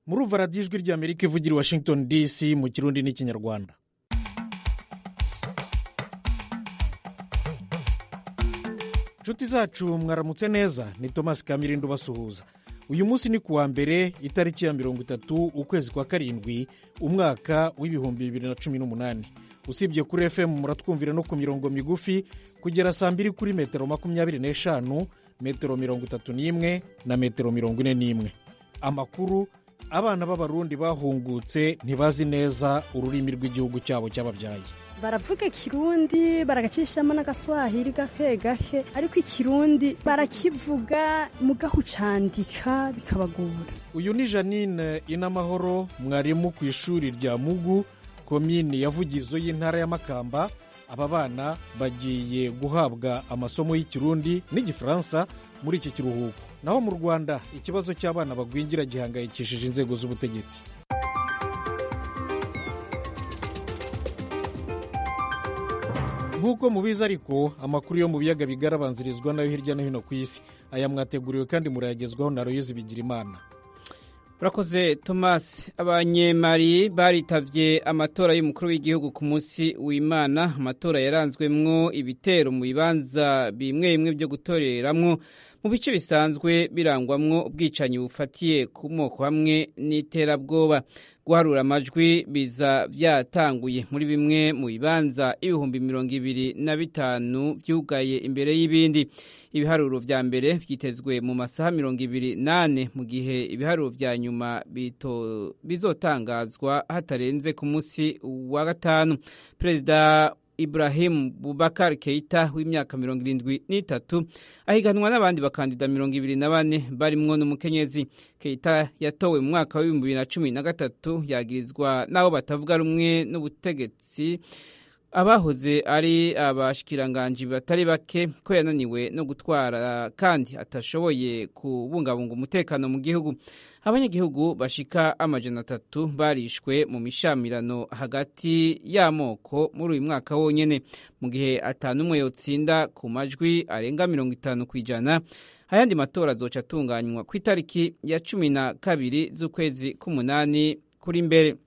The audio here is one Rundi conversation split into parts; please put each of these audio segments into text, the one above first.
murumva radiyo ijwi ry'amerika ivugira i washington dc mu kirundi n'ikinyarwanda inshuti zacu mwaramutse neza ni thomas kamirindo basuhuza uyu munsi ni kuwa mbere itariki ya mirongo itatu ukwezi kwa karindwi umwaka w'ibihumbi bibiri na cumi n'umunani usibye kuri fm muratwumvira no ku mirongo migufi kugera saa mbiri kuri metero makumyabiri n'eshanu metero mirongo itatu n'imwe na metero mirongo ine n'imwe amakuru abana b'abarundi bahungutse ntibazi neza ururimi rw'igihugu cyabo cyababyaye baravuga ikirundi baragacishamo n'agaswahili gake gake ariko ikirundi barakivuga mugaho ucandika bikabagora uyu ni janine inamahoro mwarimu ku ishuri rya mugu komini yavugizo y'intara ya makamba aba bana bagiye guhabwa amasomo y'ikirundi n'igifaransa muri iki kiruhuko naho mu rwanda ikibazo cy'abana bagwingira gihangayikishije inzego z'ubutegetsi nk'uko mubizi ariko amakuru yo mu biyaga bigari abanzirizwa nayo hirya no hino ku isi aya mwateguriwe kandi murayagezwaho na royezi bigira imana urakoze thomas abanyemari baritabye amatora y'umukuru w'igihugu ku munsi w'imana amatora yaranzwemwo ibitero mu bibanza bimwe bimwe byo gutoreramwo mu bice bisanzwe birangwamwo ubwicanyi bufatiye ku moko hamwe n'iterabwoba guharura amajwi biza byatanguye muri bimwe mu bibanza ibihumbi mirongo ibiri na bitanu byugaye imbere y'ibindi ibiharuro vya mbere vyitezwe mu masaha mirongo ibiri nane mu gihe ibiharuro vya nyuma bizotangazwa hatarenze ku munsi wa gatanu perezida Ibrahim Bubakar Keita w'imyaka mirongo irindwi n'itatu ahiganwa n'abandi bakandida mirongo ibiri na bane barimwo n'umukenyezi Keita yatowe mu mwaka w'ibihumbi bibiri na cumi na gatatu yagirizwa n'abo batavuga rumwe n'ubutegetsi abahoze ari abashikiranganji batari bake ko yananiwe no gutwara kandi atashoboye kubungabunga umutekano mu gihugu abanyagihugu bashika amajana atatu barishwe mu mishamirano hagati y'amoko muri uyu mwaka wonyene mu gihe atanu umwe yotsinda ku majwi arenga mirongo itanu ku ijana ayandi matora azoca atunganywa ku itariki ya cumi na kabiri z'ukwezi k'umunani kuri mbere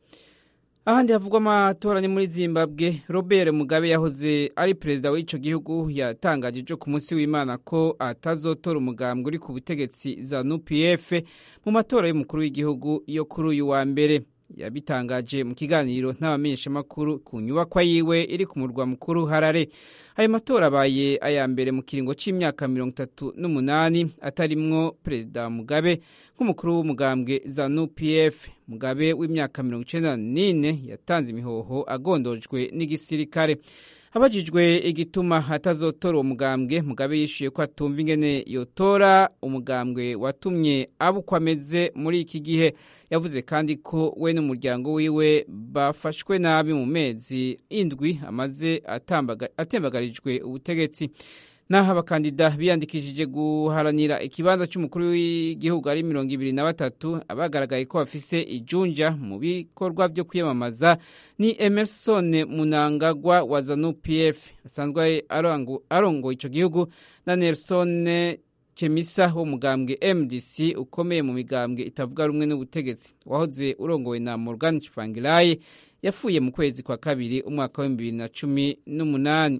ahandi havugwa amatora ni muri zimbabwe robert mugabe yahoze ari perezida w'icyo gihugu yatangaje ejo ku munsi w'imana ko atazotora umugambwe uri ku butegetsi za nupf mu matora y'umukuru w'igihugu yo kuri uyu wa mbere yabitangaje mu kiganiro n'abamenyeshamakuru ku nyubakwa yiwe iri ku murwa mukuru harare ayo matora abaye aya mbere mu kiringo cy'imyaka mirongo itatu n'umunani atarimwo perezida mugabe nk'umukuru w'umugambwe za nupf mugabe w'imyaka mirongo icyenda n'ine yatanze imihoho agondojwe n'igisirikare abajijwe igituma atazotora uwo mugambwe mugabe yishyuye ko atumva ingene yotora umugambwe watumye aba uko ameze muri iki gihe yavuze kandi ko we n'umuryango wiwe bafashwe nabi mu mezi indwi amaze atembagarijwe ubutegetsi naho abakandida biyandikishije guharanira ikibanza cy'umukuru w'igihugu ari mirongo ibiri na batatu abagaragaye ko bafise ijunja mu bikorwa byo kwiyamamaza ni emerson munangagwa wa zanu pf asanzwe arongoye icyo gihugu na nelson Chemisa wo mugambwe MDC ukomeye mu migambwe itavuga rumwe n'ubutegetsi wahoze urongowe na Morgan Tsvangirai yafuye mu kwezi kwa kabiri umwaka wa bibiri na cumi n'umunani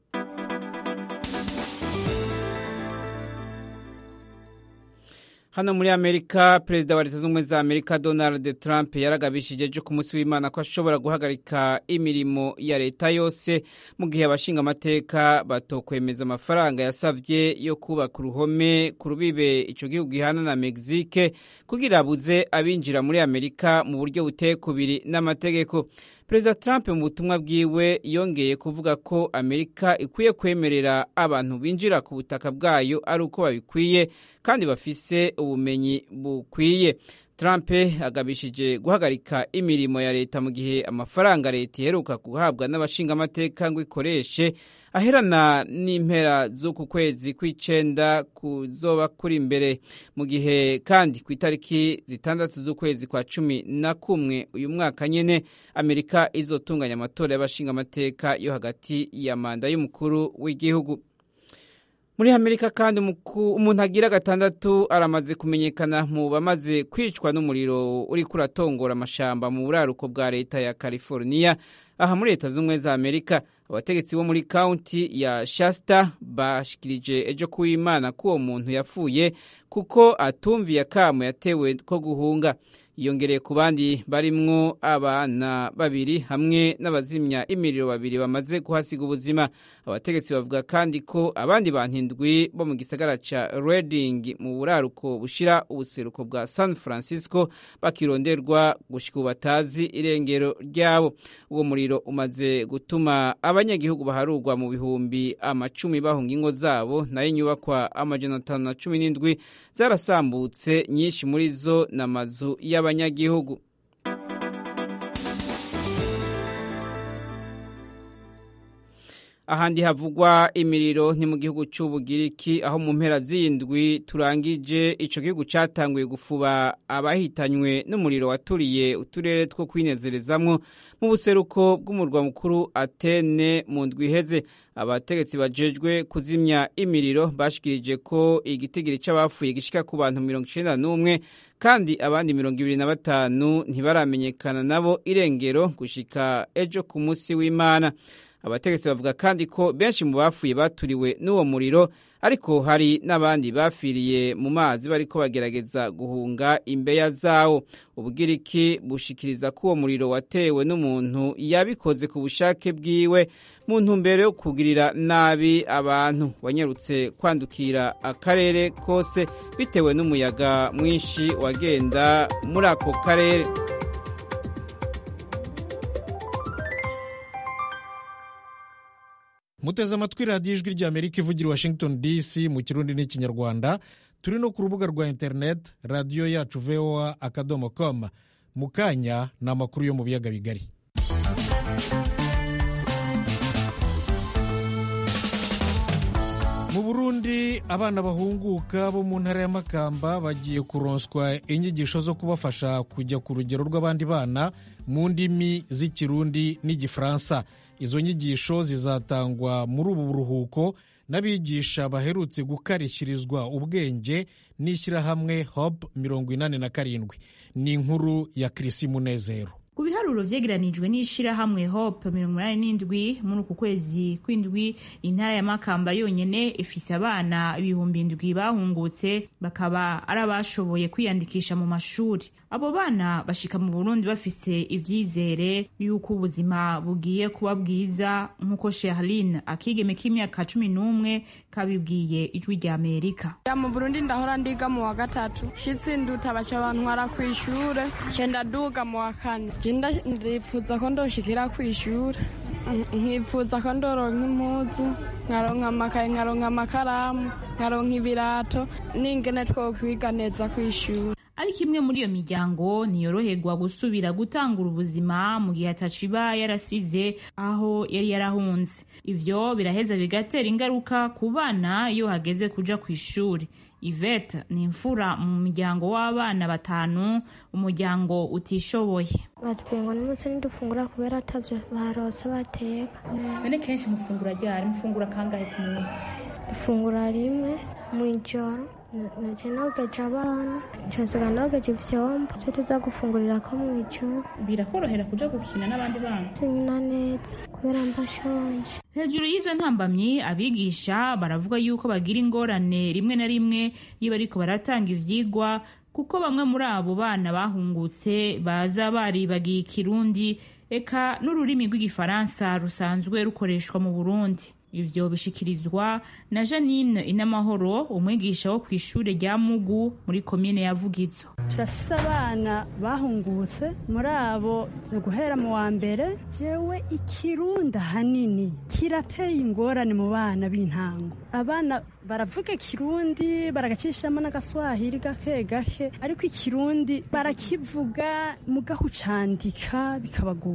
hano muri amerika perezida wa leta z'ubumwe za amerika donald trump yaragabishije ejo ku munsi w'imana ko ashobora guhagarika imirimo ya leta yose mu gihe abashinga amateka batokwemeza amafaranga yasabye yo kubaka uruhome ku rubibe icyo gihugu gihana na mexique kugira abuze abinjira muri amerika mu buryo buteye kubiri n'amategeko perezida trump mu butumwa bwiwe yongeye kuvuga ko amerika ikwiye kwemerera abantu binjira ku butaka bwayo ari uko babikwiye kandi bafise ubumenyi bukwiye trump agabishije guhagarika imirimo ya leta mu gihe amafaranga leta iheruka guhabwa n'abashingamateka ngo ikoreshe aherana n'impera z'uku kwezi kw'icenda kuzoba kuri imbere mu gihe kandi ku itariki zitandatu z'ukwezi kwa cumi na kumwe uyu mwaka nyene amerika izotunganya amatora y'abashingamateka yo hagati ya manda y'umukuru w'igihugu muri amerika kandi umuntu agira gatandatu aramaze kumenyekana mu bamaze kwicwa n'umuriro uri kuratongora amashamba mu buraruko bwa leta ya california aha muri leta z'ubumwe za amerika abategetsi bo muri kaunti ya shasta bashikirije ejo kuw'imana ko uwo muntu yapfuye kuko atumviye akamo yatewe ko guhunga yiyongereye ku bandi barimwo abana babiri hamwe n'abazimya imiriro babiri bamaze kuhasiga ubuzima abategetsi bavuga kandi ko abandi bantu indwi bo mu gisagara ca Reading mu buraruko bushira ubuseruko bwa San Francisco bakironderwa gushika batazi irengero ryabo uwo muriro umaze gutuma abanyagihugu baharurwa mu bihumbi amacumi bahunga ingo zabo nayo inyubakwa amajana atanu na cumi n'indwi zarasambutse nyinshi muri zo n'amazu y'aba abanyagihugu ahandi havugwa imiriro ni mu gihugu cy'ubugiriki aho mu mpera z'indwi turangije ico gihugu catanguye gufuba abahitanywe n'umuriro waturiye uturere two kwinezerezamwo mu buseruko bw'umurwa mukuru Atene mu ndwi iheze abategetsi bajejwe kuzimya imiriro bashikirije ko igitigiri c'abapfuye gishika ku bantu mirongo icenda n'umwe kandi abandi mirongo ibiri na batanu ntibaramenyekana nabo irengero gushika ejo ku munsi w'imana abategetsi bavuga kandi ko benshi mu bapfuye baturiwe n'uwo muriro ariko hari n'abandi bafiriye mu mazi bariko bagerageza guhunga imbeya zawo ubugiriki bushikiriza ko uwo muriro watewe n'umuntu yabikoze ku bushake bwiwe mu ntumbero yo kugirira nabi abantu wanyarutse kwandukira akarere kose bitewe n'umuyaga mwinshi wagenda muri ako karere muteze amatwi radiyo ijwi ry'amerika ivugira washington dc mu kirundi n'ikinyarwanda turi no ku rubuga rwa interineti radiyo yacu voa akadomo com mu kanya ni amakuru yo mu biyaga bigari mu burundi abana bahunguka bo mu ntara ya makamba bagiye kuronswa inyigisho zo kubafasha kujya ku rugero rw'abandi bana mu ndimi z'ikirundi n'igifaransa izo nyigisho zizatangwa muri ubu buruhuko n'abigisha baherutse gukarishyirizwa ubwenge n'ishyirahamwe hope mirongo inani na karindwi ni inkuru ya kirisi munezero ku biharuro vyegeranijwe n'ishirahamwe hope mirongo inani n'indwi muri uku kwezi kw'indwi intara ya makamba yonyene ifise abana ibihumbi indwi bahungutse bakaba ari abashoboye kwiyandikisha mu mashuri abo bana bashika mu burundi bafise ivyizere yuko ubuzima bugiye kuba bwiza nk'uko sherline akigeme k'imyaka cumi n'umwe kabibwiye ijwi rya amerika mu burundi ndahora ndiga mu wa gatatu shitsi nduta baca bantwara kw'ishure cenda duga mu wa kane jinda ndipfuza ko ndoshikira kw'ishure nkipfuza ko ndoronka impuzu nkaronka amakaye nkaronka amakaramu nkaronka ibirato n'ingene twokwiga neza kw'ishure ariko imwe muri iyo miryango ntiyoroherwa gusubira gutangura ubuzima mu gihe ataciba yarasize aho yari yarahunze ivyo biraheza bigatera ingaruka ku bana iyo hageze kuja ku ishuri Yvette ni imfura mu muryango w'abana batanu umuryango utishoboye batubwiye ngo n'umunsi ntidufungura kubera atabyo barose bateka bene kenshi mufungura ryari mufungura kangahe ku munsi ifungura rimwe mu ijoro naje nogeje abana nshasiga nogeje ivyombo twe tuza gufungurira ko mu ijoro birakorohera kuja gukina n'abandi bana sinyina neza kubera mbashonje hejuru y'izo ntambamyi abigisha baravuga yuko bagira ingorane rimwe na rimwe iyo bariko baratanga ivyigwa kuko bamwe muri abo bana bahungutse baza baribagiye ikirundi eka n'ururimi rw'igifaransa rusanzwe rukoreshwa mu burundi ivyo bishikirizwa na janine inamahoro umwigisha wo kw'ishure rya mugu muri komine ya vugizo turafise abana bahungutse muri abo ni uguhera mu wa mbere jewe ikirundi ahanini kirateye ingorane mu bana b'intango abana baravuga ikirundi baragacishamo n'agaswahili gake gake ariko ikirundi barakivuga mugaho ucandika bikabagora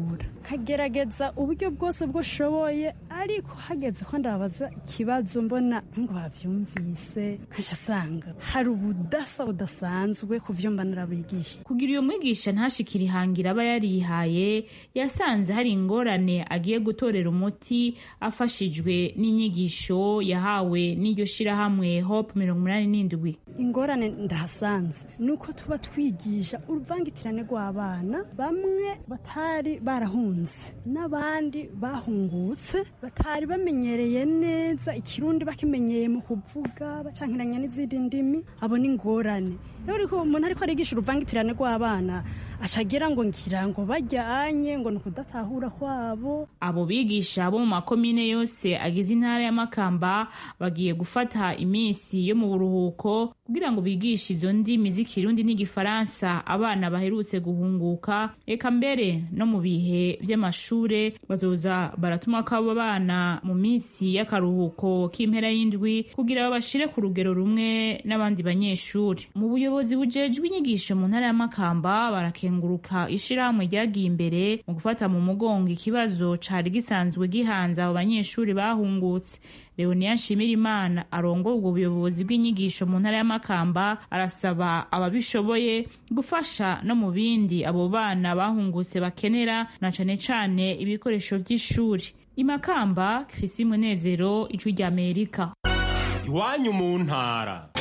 ndabasigura nkagerageza uburyo bwose bwoshoboye ariko hageze ko ndababaza ikibazo mbona ngo bavyumvise nkaca asanga hari ubudasa budasanzwe ku vyo mba narabigisha kugira uyo mwigisha ntashikire ihangira aba yarihaye yasanze hari ingorane agiye gutorera umuti afashijwe n'inyigisho yahawe n'iryo shirahamwe hope mirongo umunani n'indwi ingorane ndahasanze nuko tuba twigisha uruvangitirane rw'abana bamwe batari barahunze n'abandi bahungutse batari bamenyereye neza ikirundi bakimenyeye mu kuvuga bacankiranya n'izindi ndimi abo ni ingorane rero ariko umuntu ariko arigisha uruvangitirane rw'abana acagira ngo ngira ngo bajyanye ngo ni ukudatahura kwabo abo bigisha bo mu makomine yose agize intara ya makamba bagiye gufata iminsi yo mu buruhuko kugira ngo bigishe izo ndimi z'ikirundi n'igifaransa abana baherutse guhunguka eka mbere no mu bihe by'amashure bazoza baratuma ko abo bana mu minsi y'akaruhuko k'impera y'indwi kugira babashire ku rugero rumwe n'abandi banyeshuri mu buyobozi bujejwe inyigisho mu ntara ya makamba barakenguruka ishirahamwe ryagiye imbere mu gufata mu mugongo ikibazo cari gisanzwe gihanze abo banyeshuri bahungutse leoniya nshimirimana arongoye ubwo buyobozi bw'inyigisho mu ntara ya makamba arasaba ababishoboye gufasha no mu bindi abo bana bahungutse bakenera na cane cane ibikoresho vy'ishuri imakamba krisi munezero ijwi rya amerika iwanyu mu ntara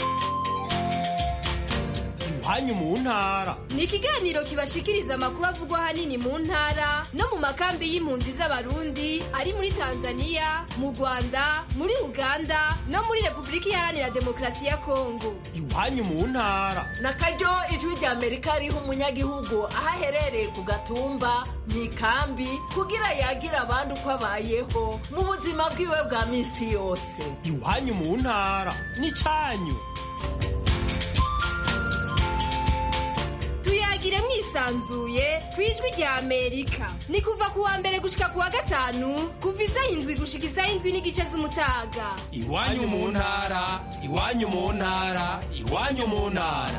iwanyu mu ntara ni ikiganiro kibashikiriza amakuru avugwa ahanini mu ntara no mu makambi y'impunzi z'abarundi ari muri tanzania mu rwanda muri uganda no muri repubulika iharanira demokarasi ya kongo iwanyu mu ntara na karyo ijwi rya amerika riha umunyagihugu aho aherereye ku gatumba mu ikambi kugira yagira abandi uko abayeho mu buzima bwiwe bwa minsi yose iwanyu mu ntara n'icyanyu tuyagire mwisanzuye ku ijwi rya amerika ni kuva ku wa mbere gushika ku wa gatanu kuva isaha indwi gushika isaha indwi n'igice z'umutaga iwanyu mu ntara iwanyu mu ntara iwanyu mu ntara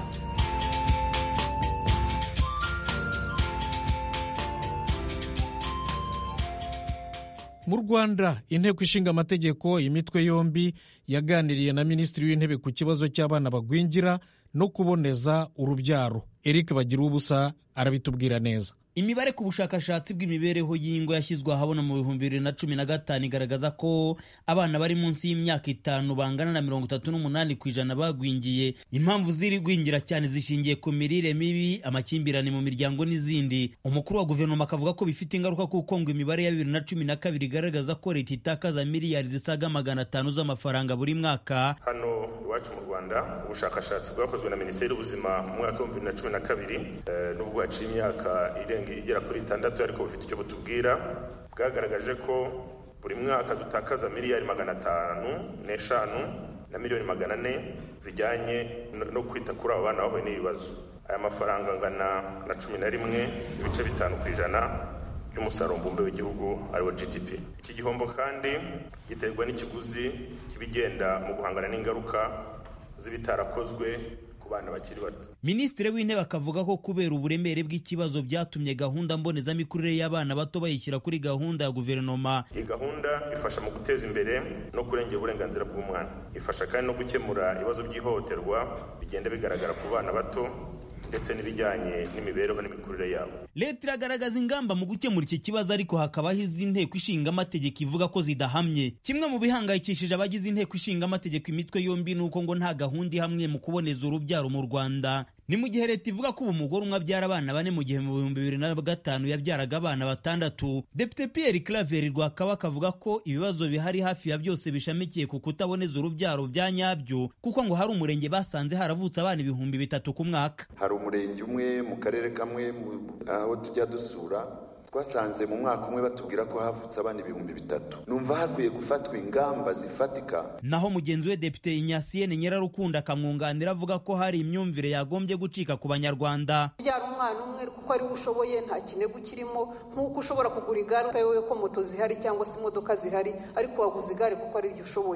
mu rwanda inteko ishinga amategeko imitwe yombi yaganiriye na minisitiri w'intebe ku kibazo cy'abana bagwingira no kuboneza urubyaro eric bagira ubusa arabitubwira neza imibare ku bushakashatsi bw'imibereho y'ingo yashyizwe ahabona mu bihumbi bibiri na cumi na gatanu igaragaza ko abana bari munsi y'imyaka itanu bangana na mirongo itatu n'umunani ku ijana bagwingiye impamvu ziri gwingira cyane zishingiye ku mirire mibi amakimbirane mu miryango n'izindi umukuru wa guverinoma akavuga ko bifite ingaruka kuko ngo imibare ya bibiri na cumi na kabiri igaragaza ko leta itakaza miliyari zisaga magana atanu z'amafaranga buri mwaka hano iwacu mu rwanda ubushakashatsi bwakozwe na minisiteri y'ubuzima mu mwaka w'ibihumbi bibiri na cumi na kabiri n'ubwo haciye imyaka irenga igera kuri itandatu ariko bufite icyo butubwira bwagaragaje ko buri mwaka dutakaza miliyari magana atanu n'eshanu na miliyoni magana ane zijyanye no kwita kuri abo bana bahuye n'ibibazo aya mafaranga angana na cumi na rimwe ibice bitanu ku ijana by'umusaruro mbumbe w'igihugu ariwo gdp iki gihombo kandi giterwa n'ikiguzi kibigenda mu guhangana n'ingaruka z'ibitarakozwe ku bana bakiri bato minisitiri w'intebe akavuga ko kubera uburemere bw'ikibazo byatumye gahunda mbonezamikurire y'abana bato bayishyira kuri gahunda ya guverinoma iyi gahunda ifasha mu guteza imbere no kurengera uburenganzira bw'umwana ifasha kandi no gukemura ibibazo by'ihohoterwa bigenda bigaragara ku bana bato ndetse n'ibijyanye n'imibereho n'imikurire yabo leta iragaragaza ingamba mu gukemura iki kibazo ariko hakabaho izi nteko ishinga amategeko ivuga ko zidahamye kimwe mu bihangayikishije abagize inteko ishinga amategeko imitwe yombi ni uko ngo nta gahunda ihamwe mu kuboneza urubyaro mu rwanda ni mu gihe leta ivuga ko ubu umugore umwe abyara abana bane mu gihe mu bihumbi bibiri na gatanu yabyaraga abana batandatu depite pierre claver rwakabaka avuga ko ibibazo bihari hafi ya byose bishamikiye ku kutaboneza urubyaro bya nyabyo kuko ngo hari umurenge basanze haravutse abana ibihumbi bitatu ku mwaka hari umurenge umwe mu karere kamwe aho tujya dusura twasanze mu mwaka umwe batubwira ko havutse abana ibihumbi bitatu numva hakwiye gufatwa ingamba zifatika naho mugenzi we depite inyasiyene nyirarukunda akamwunganira avuga ko hari imyumvire yagombye gucika ku banyarwanda byara umwana umwe kuko ari we ushoboye nta kinego kirimo nk'uko ushobora kugura igare utayobewe ko moto zihari cyangwa se imodoka zihari ariko waguze igare kuko ari ryo ushoboye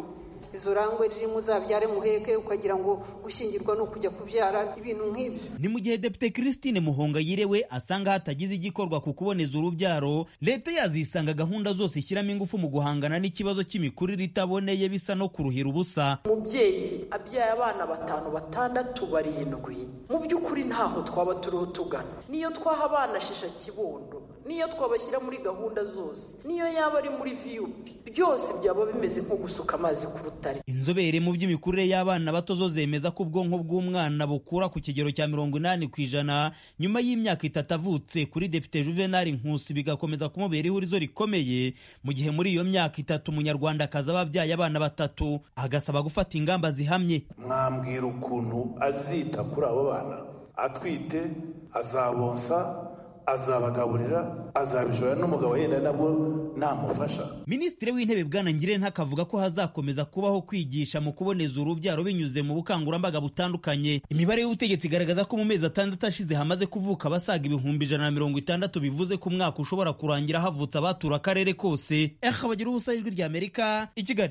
izo rangwe ririmo uzabyare muheke ukagira ngo gushyingirwa ni ukujya kubyara ibintu nk'ibyo ni mu gihe depite christine muhongayire we asanga hatagize igikorwa ku kuboneza urubyaro leta yazisanga gahunda zose ishyiramo ingufu mu guhangana n'ikibazo cy'imikurire itaboneye bisa no kuruhira ubusa umubyeyi abyaye abana batanu batandatu barindwi mu by'ukuri ntaho twaba turiho tugana niyo twaha abana shisha kibondo niyo twabashyira muri gahunda zose niyo yaba ari muri viyupi byose byaba bimeze nko gusuka amazi ku rutare inzobere mu by'imikurire y'abana bato zo zemeza ko ubwonko bw'umwana bukura ku kigero cya mirongo inani ku ijana nyuma y'imyaka itatu avutse kuri depite juvenal nkusi bigakomeza kumubera ihurizo rikomeye mu gihe muri iyo myaka itatu umunyarwandakazi aba abyaye abana batatu agasaba gufata ingamba zihamye mwambwira ukuntu azita kuri abo bana atwite azabonsa azabagaburira azabishobora n'umugabo yenda nabwo namufasha minisitiri w'intebe bwana ngirente akavuga ko hazakomeza kubaho kwigisha mu kuboneza urubyaro binyuze mu bukangurambaga butandukanye imibare y'ubutegetsi igaragaza ko mu mezi atandatu ashize hamaze kuvuka abasaga ibihumbi ijana na mirongo itandatu bivuze ko umwaka ushobora kurangira havutse abatura akarere kose eha bagira ubusa ijwi rya amerika i kigali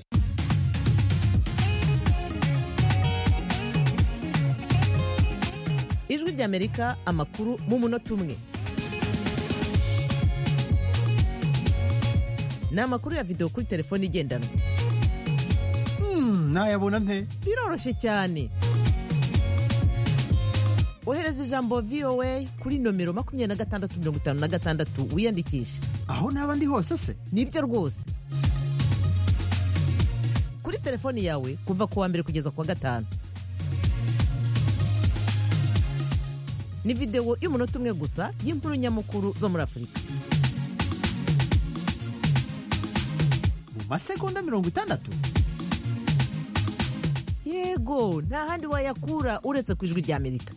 ijwi ry'amerika amakuru mu munota umwe ni amakuru ya videwo kuri telefone igendanwa nayabona nte biroroshye cyane ohereza ijambo voa kuri nomero makumyabiri na gatandatu mirongo itanu na gatandatu wiyandikishe aho naba ndi hose se nibyo rwose kuri telefoni yawe kuva ku wa mbere kugeza ku wa gatanu ni videwo y'umunota umwe gusa y'inkuru nyamukuru zo muri afurika mu masegonda mirongo itandatu yego nta handi wayakura uretse ku ijwi rya amerika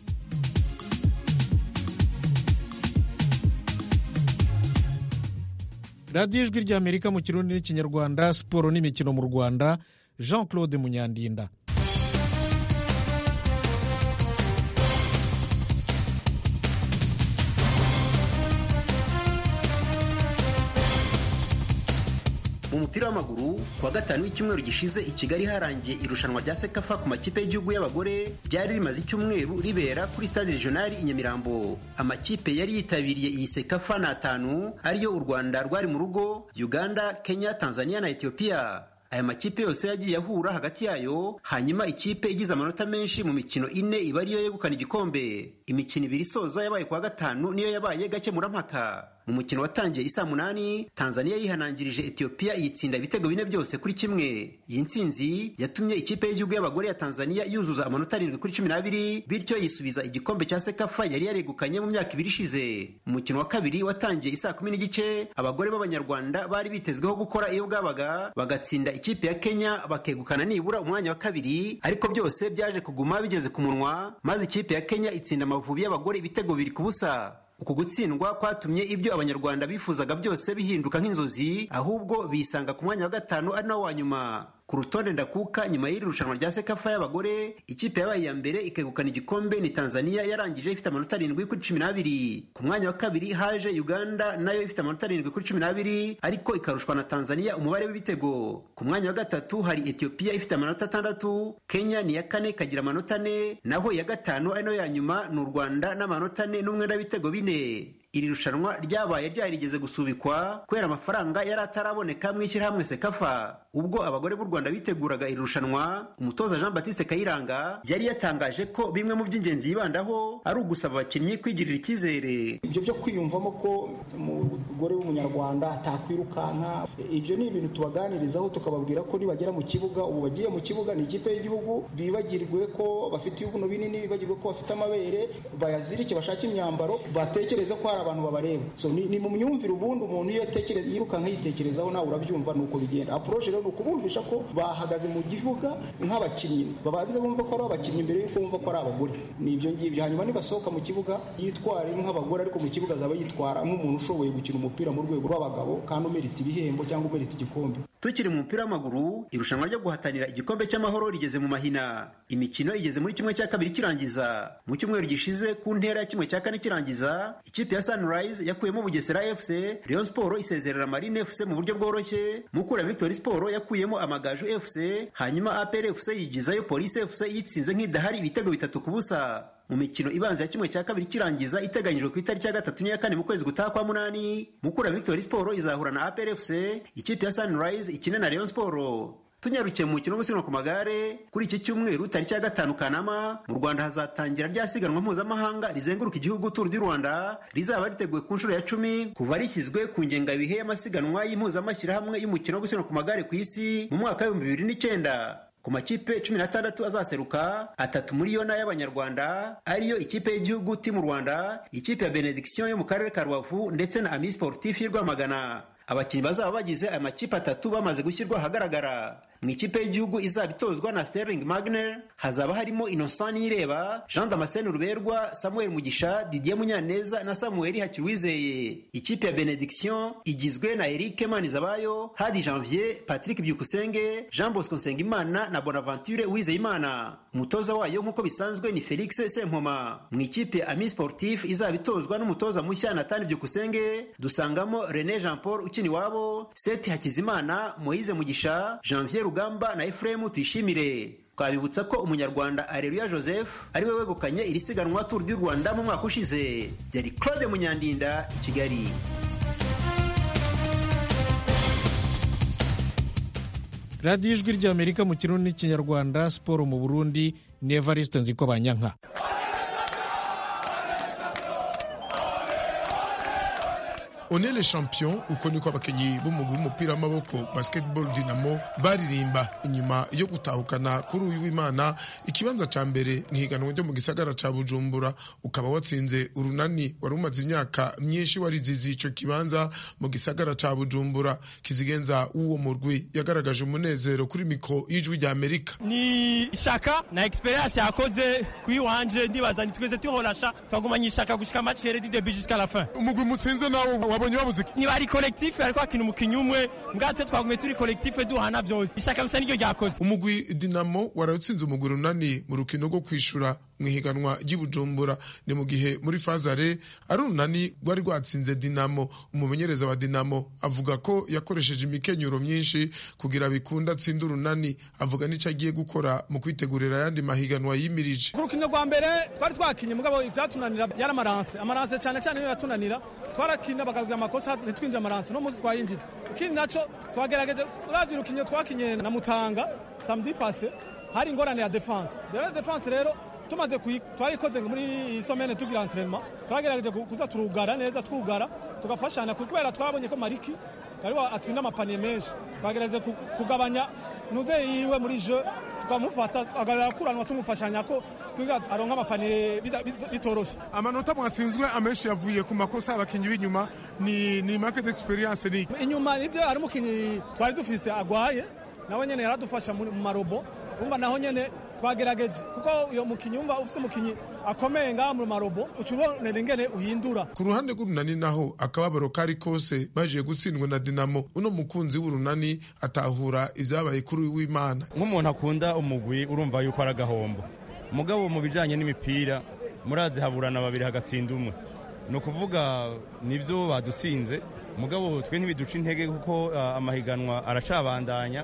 radiyo ijwi rya amerika mu kirundi n'ikinyarwanda siporo n'imikino mu rwanda jean claude munyandinda mu mupira w'amaguru kuwa gatanu w'icyumweru gishize i kigali harangiye irushanwa rya sekafa ku makipe y'igihugu y'abagore ryari rimaze icyumweru ribera kuri stade regionali i nyamirambo amakipe yari yitabiriye iyi sekafa ni atanu ariyo u rwanda rwari mu rugo uganda kenya tanzania na etiyopiya aya makipe yose yagiye ahura hagati yayo hanyuma ikipe igize amanota menshi mu mikino ine iba ariyo yegukana igikombe imikino ibiri isoza yabaye kuwa gatanu niyo yabaye gakemurampaka mu mukino watangiye isaa munani tanzania yihanangirije etiyopiya iyitsinda ibitego bine byose kuri kimwe iyi ntsinzi yatumye ikipe y'igihugu y'abagore ya tanzania yuzuza amanota arindwi kuri cumi n'abiri bityo yisubiza igikombe cya sekafa yari yaregukanye mu myaka ibiri ishize umukino wa kabiri watangiye isaa kumi n'igice abagore b'abanyarwanda bari bitezweho gukora iyo bwabaga bagatsinda ikipe ya kenya bakegukana nibura umwanya wa kabiri ariko byose byaje kuguma bigeze ku munwa maze ikipe ya kenya itsinda amavubi y'abagore ibitego bibiri ku busa uku gutsindwa kwatumye ibyo abanyarwanda bifuzaga byose bihinduka nk'inzozi ahubwo bisanga ku mwanya wa gatanu ari nawo wa nyuma ku rutonde ndakuka nyuma y'iri rushanwa rya sekafa y'abagore ikipe yabaye iya mbere ikegukana igikombe ni tanzania yarangije ifite amanota arindwi kuri cumi n'abiri ku mwanya wa kabiri haje uganda nayo ifite amanota arindwi kuri cumi n'abiri ariko ikarushwa na tanzania umubare w'ibitego ku mwanya wa gatatu hari etiyopiya ifite amanota atandatu kenya ni iya kane ikagira amanota ane naho iya gatanu ari nayo ya nyuma ni u rwanda n'amanota ane n'umwenda w'ibitego bine iri rushanwa ryabaye ryarigeze gusubikwa kubera amafaranga yari ataraboneka mu ishyirahamwe sekafa ubwo abagore b'u rwanda biteguraga iri rushanwa umutoza jean batiste kayiranga yari yatangaje ko bimwe mu by'ingenzi yibandaho ari ugusaba abakinnyi kwigirira icyizere ibyo byo kwiyumvamo ko umugore w'umunyarwanda atakwirukanka ibyo ni ibintu tubaganirizaho tukababwira ko nibagera mu kibuga ubu bagiye mu kibuga ni ikipe y'igihugu bibagirwe ko bafite ibibuno binini bibagirwe ko bafite amabere bayazirike bashake imyambaro batekereza ko hari abantu babareba so ni, ni mu myumvire ubundi umuntu iyo atekereza yirukanka yitekerezaho nawe urabyumva nuko bigenda approche rero ni ukubumvisha ko bahagaze mu gihuga nk'abakinnyi babanze bumva ko ari abakinnyi mbere yuko bumva ko ari abagore ni ibyo ngibyo hanyuma nibasohoka mu kibuga yitware nk'abagore ariko mu kibuga azaba yitwara nk'umuntu ushoboye gukina umupira mu rwego rw'abagabo kandi umerita ibihembo cyangwa umerita igikombe tukiri mu mupira w'amaguru irushanwa ryo guhatanira igikombe cy'amahoro rigeze mu mahina imikino igeze muri kimwe cya kabiri kirangiza mu cyumweru gishize ku ntera ya kimwe cya kane kirangiza ikipe ya sunrise yakuyemo bugesera fc rayon sport isezerera marine fc mu buryo bworoshye mukura victory sport yakuyemo amagaju fc hanyuma apr fc yigizayo police fc yitsinze nk'idahari ibitego bitatu ku busa mu mikino ibanza ya kimwe cya kabiri kirangiza iteganyijwe ku itariki ya gatatu n'iya kane mu kwezi gutaha kwa munani mukura victory sport izahura na apr fc ikipe ya sunrise ikine na rayon sport tunyarukiye mu mukino wo gusiganwa ku magare kuri iki cyumweru tariki ya gatanu kanama mu rwanda hazatangira rya siganwa mpuzamahanga rizenguruka igihugu turu du rwanda rizaba riteguwe ku nshuro ya cumi kuva rishyizwe ku ngengabihe y'amasiganwa y'impuzamashyirahamwe y'umukino wo gusiganwa ku magare ku isi mu mwaka w'ibihumbi bibiri n'icyenda ku makipe cumi n'atandatu azaseruka atatu muri yo n'ay'abanyarwanda ariyo ikipe y'igihugu timu rwanda ikipe ya benediction yo mu karere ka rubavu ndetse na ami sportif y'i rwamagana abakinnyi bazaba bagize aya makipe atatu bamaze gushyirwa ahagaragara mu ikipe y'igihugu izaba itozwa na sterling magner hazaba harimo innocent niyireba jean damascene ruberwa samuel mugisha didier munyaneza na samuel hakiruwizeye ikipe ya benediction igizwe na eric manizabayo hadi janvier patrick byukusenge jean bosco nsengimana na bonaventure uwizeyimana umutoza wayo nk'uko bisanzwe ni felix sempoma mu ikipe ya ami sportif izaba itozwa n'umutoza mushya natani byukusenge dusangamo rene jean paul ukina iwabo seti hakizimana moise mugisha janvier rugamba na efuremu tuyishimire twabibutsa ko umunyarwanda areruya joseph ari we wegukanye iri siganwa turu du rwanda mu mwaka ushize yari claude munyandinda i kigali radiyo ijwi ry'amerika mu kirundi n'ikinyarwanda siporo mu burundi ni evariste nziko banyanka one le champion uko niko abakinnyi b'umugwi w'umupira w'amaboko basketball dinamo baririmba inyuma yo gutahukana kuri uyu w'imana ikibanza ca mbere ntihiganwa ryo mu gisagara ca bujumbura ukaba watsinze urunani wari umaze imyaka myinshi warizizi ico kibanza mu gisagara ca bujumbura kizigenza w'uwo murwi yagaragaje umunezero kuri mikro y'ijwi rya amerika ni ishaka na experience yakoze kuyiwanje ndibaza nitweze tuhorasha twagumanye ishaka gushika match du début jusqu'à la fin umugwi mutsinze nawo wabonye babuze ni bari collectif ariko akina umukinnyi umwe mbwate twagumye turi collectif duhana byose ishaka bisa niryo ryakoze umugwi dinamo warawutsinze umugwi runani mu rukino rwo kwishura mu ihiganwa ry'ibujumbura ni mu gihe muri fazare ari urunani rwari rwatsinze dinamo umumenyereza wa dinamo avuga ko yakoresheje imikenyero myinshi kugira bikunda atsinda urunani avuga n'icyo agiye gukora mu kwitegurira ayandi mahiganwa yimirije ku rukino rwa mbere twari twakinye mugabo ibyatunanira byari amaranse amaranse cyane cyane niyo yatunanira twarakina bakagira amakosa ntitwinjire amaranse no munsi twayinjije ikindi naco twagerageje uravye urukino twakinye na mutanga samedi passe hari ingorane ya defense rero defense rero tumaze twarikoze muri iyi somene tugira entraînement twagerageje kuza turugara neza twugara tugafashanya kubera twabonye ko mariki ariwe atsinda amapaniye menshi twagerageje kugabanya nuze yiwe muri jeu tukamufata agakuranwa tumufashanya ko kugira aronka amapaniye bitoroshe amanota mwatsinzwe amenshi yavuye ku makosa y'abakinnyi b'inyuma ni ni market experience ni inyuma nibyo ari umukinnyi twari dufise agwaye nawe nyene yaradufasha mu marobo umva naho nyene twagerageje kuko uyo mukinyi umva ufise umukinyi akomeye ngaha mu marobo ucubonera ingene uhindura ku ruhande rw'urunani naho akababaro kari kose baje gutsindwa na dinamo uno mukunzi w'urunani atahura ivyabaye kuri uyu w'imana nk'umuntu akunda umugwi urumva yuko ari agahombo mugabo mu bijanye n'imipira murazi haburana babiri hagatsinda umwe ni ukuvuga nibyo badutsinze mugabo twe ntibiduca intege kuko amahiganwa aracabandanya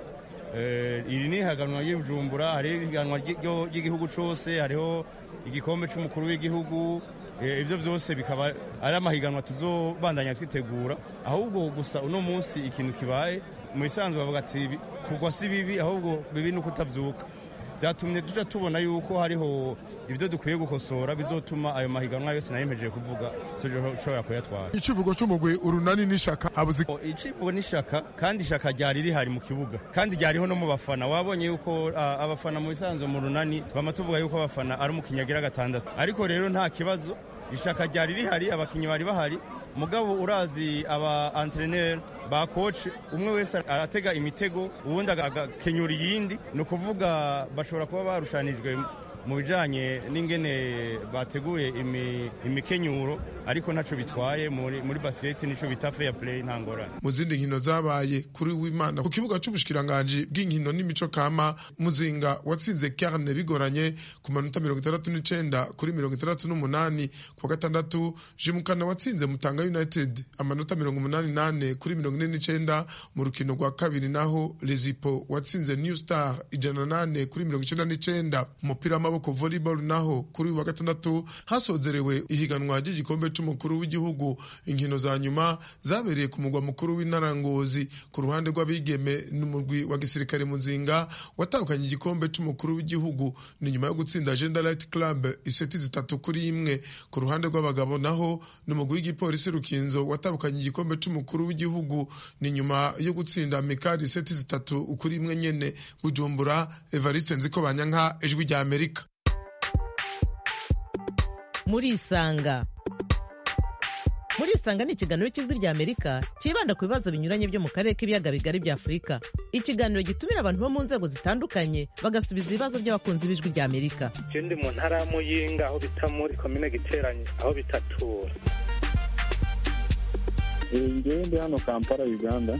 iri ni ihiganwa ry'ibujumbura hariho ihiganwa ry'igihugu cyose hariho igikombe cy'umukuru w'igihugu ibyo byose bikaba ari amahiganwa tuzobandanya twitegura ahubwo gusa uno munsi ikintu kibaye mu bisanzwe bavuga ati kugwa si bibi ahubwo bibi ni uko utabyuka byatumye tujya tubona yuko hariho ibyo dukwiye gukosora bizotuma ayo mahiganwa yose nayemeje kuvuga tushobora kuyatwara icivugo cy'umugwi urunani n'ishaka abuze icivugo n'ishaka kandi ishaka ryari rihari mu kibuga kandi ryariho no mu bafana wabonye yuko abafana mu bisanzwe mu runani twama tuvuga yuko abafana ari umukinnyi agira gatandatu ariko rero nta kibazo ishaka ryari rihari abakinnyi bari bahari mugabo urazi aba entreneur ba coach umwe wese aratega imitego ubundi agakenyura iyindi ni ukuvuga bashobora kuba barushanijwe mu bijanye n'ingene bateguye imi- imikenyuro ariko ntaco bitwaye muri, muri basket nico bita fair play nta ngorane mu zindi nkino zabaye kuri w'imana ku kibuga c'ubushikiranganji bw'inkino n'imico kama muzinga watsinze carne bigoranye ku manota mirongo itandatu n'icenda kuri mirongo itandatu n'umunani ku wa gatandatu jimukana watsinze mutanga united amanota mirongo umunani nane kuri mirongo ine n'icenda mu rukino rwa kabiri naho lezipo watsinze new star ijana na nane kuri mirongo icenda n'icenda umupira w'amaboko volleyball naho kuri uyu wa gatandatu hasozerewe ihiganwa ry'igikombe c'umukuru w'igihugu inkino za nyuma zabereye ku mugwa mukuru w'intara ngozi ku ruhande rw'abigeme n'umurwi wa gisirikare muzinga watahukanye igikombe c'umukuru w'igihugu ni nyuma yo gutsinda agenda light club iseti zitatu kuri imwe ku ruhande rw'abagabo naho ni umugwi w'igipolisi rukinzo watahukanye igikombe c'umukuru w'igihugu ni nyuma yo gutsinda mikari iseti zitatu kuri imwe nyene bujumbura evariste nziko banyanka ijwi rya amerika murisanga murisanga ni ikiganiro cy'ijwi rya amerika cyibanda ku bibazo binyuranye byo mu karere k'ibiyaga bigari bya afurika ikiganiro gitumira abantu bo mu nzego zitandukanye bagasubiza ibibazo by'abakunzi b'ijwi rya amerika je ndi mu ntara ya muyinga aho bita muri komine giteranye aho bitatura ngewe ndi hano kampala uganda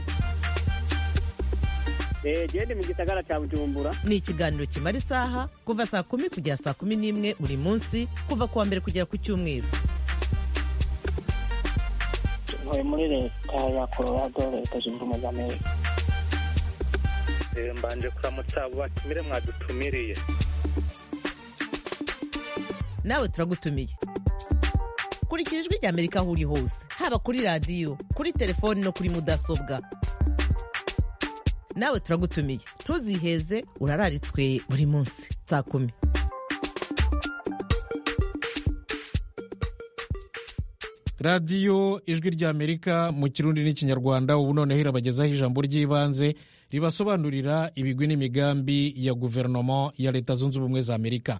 genda mu gisagara cya bujumbura ni ikiganiro kimara isaha kuva saa kumi kugera saa kumi n'imwe buri munsi kuva ku wa mbere kugera ku cyumweru ntuye muri leta ya colorado leta zunze ubumwe za amerika Eh, mbanje kuramutsa abo batumire mwadutumiriye nawe turagutumiye kurikira ijwi rya amerika aho uri hose haba kuri radiyo kuri telefoni no kuri mudasobwa nawe turagutumiye ntuziheze urararitswe buri munsi saa kumi radiyo ijwi ry'amerika mu kirundi n'ikinyarwanda ubu noneho irabagezaho ijambo ry'ibanze ribasobanurira ibigwi n'imigambi ya guverinoma ya leta zunze ubumwe za amerika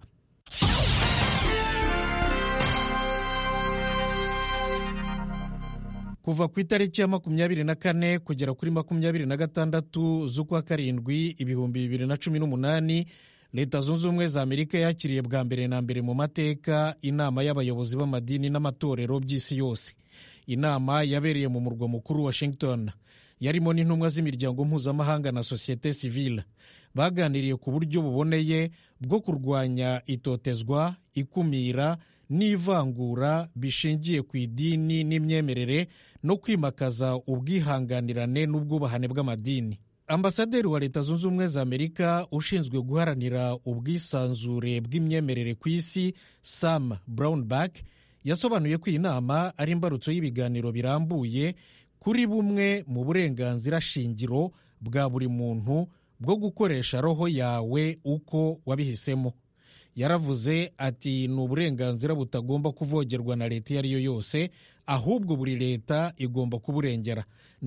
kuva ku itariki ya makumyabiri na kane kugera kuri makumyabiri na gatandatu z'ukwa karindwi ibihumbi bibiri na cumi n'umunani leta zunze ubumwe za amerika yakiriye bwa mbere na mbere mu mateka inama y'abayobozi b'amadini n'amatorero by'isi yose inama yabereye mu murwa mukuru washington yarimo n'intumwa z'imiryango mpuzamahanga na sosiyete sivile baganiriye ku buryo buboneye bwo kurwanya itotezwa ikumira n'ivangura bishingiye ku idini n'imyemerere no kwimakaza ubwihanganirane n'ubwubahane bw'amadini ambasaderi wa leta zunze ubumwe za amerika ushinzwe guharanira ubwisanzure bw'imyemerere ku isi sam brownback yasobanuye ko iyi nama ari imbarutso y'ibiganiro birambuye kuri bumwe mu burenganzira shingiro bwa buri muntu bwo gukoresha roho yawe uko wabihisemo yaravuze ati ni uburenganzira butagomba kuvogerwa na leta iyo ari yo yose ahubwo buri leta igomba kuburengera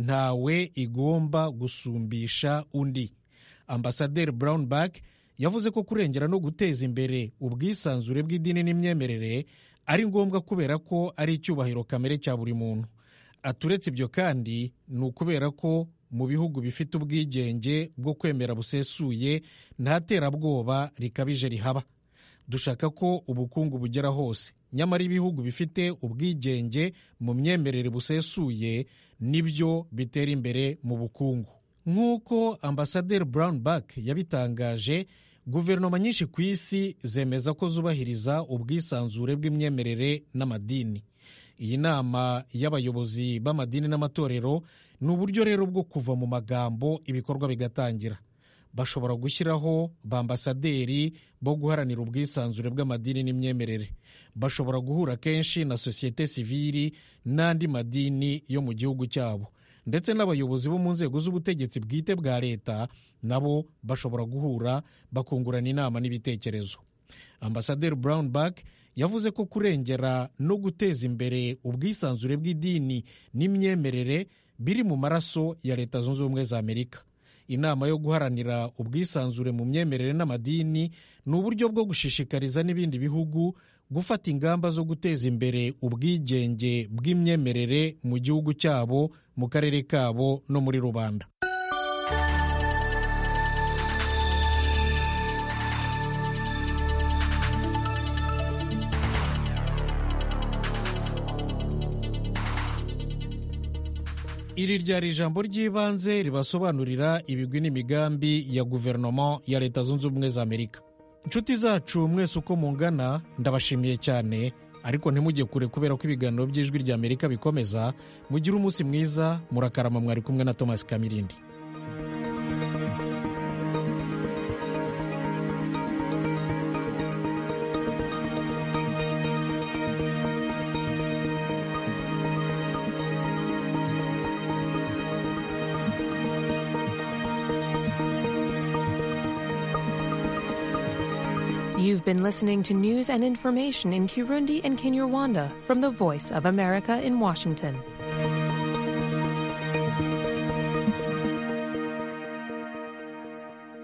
ntawe igomba gusumbisha undi ambasaderi brownback yavuze ko kurengera no guteza imbere ubwisanzure bw'idini n'imyemerere ari ngombwa kubera ko ari icyubahiro kamere cya buri muntu aturetse ibyo kandi ni ukubera ko mu bihugu bifite ubwigenge bwo kwemera busesuye nta terabwoba rikabije rihaba dushaka ko ubukungu bugera hose nyamara ibihugu bifite ubwigenge mu myemerere busesuye nibyo bitera imbere mu bukungu nk'uko ambasaderi brownback yabitangaje guverinoma nyinshi ku isi zemeza ko zubahiriza ubwisanzure bw'imyemerere n'amadini iyi nama y'abayobozi b'amadini n'amatorero ni uburyo rero bwo kuva mu magambo ibikorwa bigatangira bashobora gushyiraho bambasaderi bo guharanira ubwisanzure bw'amadini n'imyemerere bashobora guhura kenshi na sosiyete sivili n'andi madini yo mu gihugu cyabo ndetse n'abayobozi bo mu nzego z'ubutegetsi bwite bwa leta nabo bashobora guhura bakungurana inama n'ibitekerezo ambasaderi brownback yavuze ko kurengera no guteza imbere ubwisanzure bw'idini n'imyemerere biri mu maraso ya leta zunze ubumwe za amerika inama yo guharanira ubwisanzure mu myemerere n'amadini ni uburyo bwo gushishikariza n'ibindi bihugu gufata ingamba zo guteza imbere ubwigenge bw'imyemerere mu gihugu cyabo mu karere kabo no muri rubanda iri ryari ijambo ry'ibanze ribasobanurira ibigwi n'imigambi ya guverinoma ya leta zunze ubumwe za amerika inshuti zacu mwese uko mungana ndabashimiye cyane ariko ntimujye kure kubera ko ibiganiro by'ijwi rya amerika bikomeza mugire umunsi mwiza murakarama mwari kumwe na thomas kamirindi You've been listening to news and information in Kirundi and Kinyarwanda from the Voice of America in Washington.